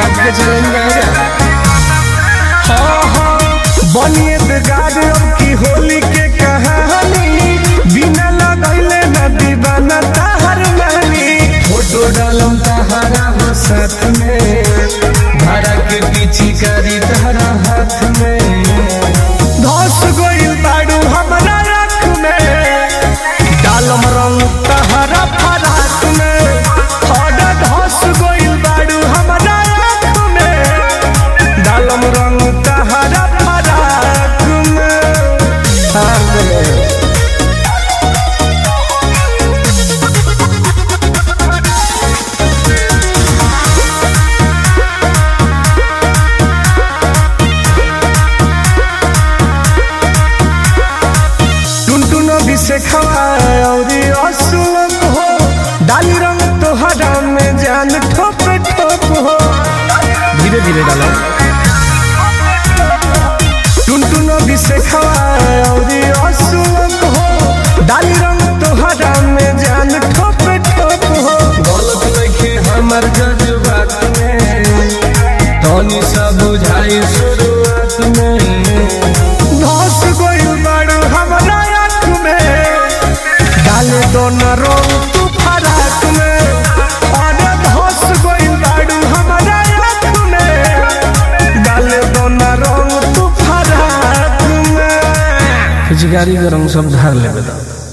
काट के चलेंगे हाँ हाँ बनिए बेगार अब की होली के कहानी बिना लगैले न दीवाना ताहर नानी फोटो डालम तहरा हो साथ में धारा के पीछे करी तहरा हाथ में धस गइल बाड़ू हमरा आँख में डालम रंग तहरा फराक में हरा धस गइल बाड़ू हमरा आँख में डालम रंग तहरा फराक में हाँ में टुनटुन भी से खवाए और असुलक हो डाली रंग तोहरा में जान ठोप ठोप हो धीरे धीरे डालो टुनटुन भी से खवाए और असुलक हो डाली रंग तोहरा में जान ठोप ठोप हो गलत लखे हमर जज्बात में तनी सा बुझाई शुरुआत में धस गइल बाड़ू हमरा आँख में डाले दो न रंग तू फराक में अरे धस गइल बाड़ू हमरा आँख में डाले दो न रंग तू फराक में पिचकारी का रंग सब ढार ले बेटा